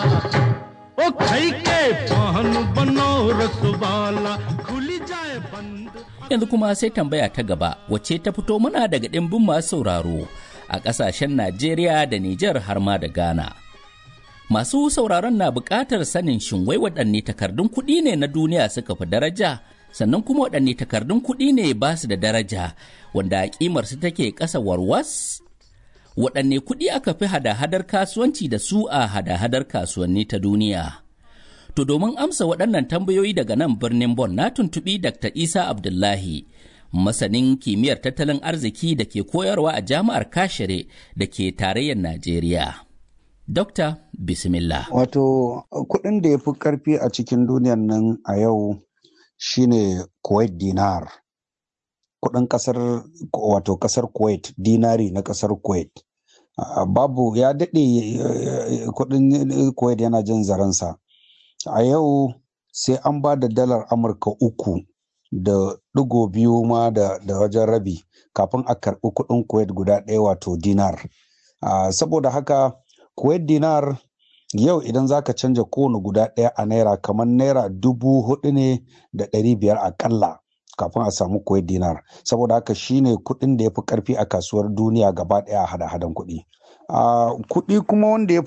ओ खाई के पान बनो रसवाला खुली जाए बंद Yanzu kuma sai tambaya ta gaba wacce ta fito mana daga ɗimbin masu sauraro a ƙasashen Najeriya da Nijar har ma da Ghana. Masu sauraron na buƙatar sanin shin wai waɗanne takardun kuɗi ne na duniya suka fi daraja sannan kuma waɗanne takardun kuɗi ne ba su da daraja wanda ƙimar su take ƙasa warwas? Waɗanne kuɗi aka fi hada-hadar kasuwanci da su a hada-hadar kasuwanni ta duniya? To domin amsa waɗannan tambayoyi daga nan birnin Bon na tuntuɓi Dr. Isa Abdullahi, masanin kimiyyar tattalin arziki da ke koyarwa a jami'ar Kashere da ke tarayyar Najeriya. Dokta, Bismillah. Wato kuɗin da ya fi ƙarfi a cikin duniyan nan a yau shine Kuwait dinar. Kuɗin ƙasar wato ƙasar Kuwait, dinari na ƙasar Kuwait. Uh, babu ya daɗe uh, kuɗin Kuwait yana jin zaransa. A yau sai an ba da dalar Amurka uku da ɗigo biyu ma da, da wajen rabi kafin a karɓi kuɗin Kuwait guda ɗaya wato dinar. Uh, saboda haka Kuwait dinar yau idan za ka canja kowane guda ɗaya a naira kamar naira dubu hudu ne da ɗari biyar akalla kafin a samu Kuwait dinar saboda haka shine kuɗin da ya fi ƙarfi a kasuwar duniya gaba ɗaya a hada-hadan kuɗi. kuɗi kuma wanda ya fi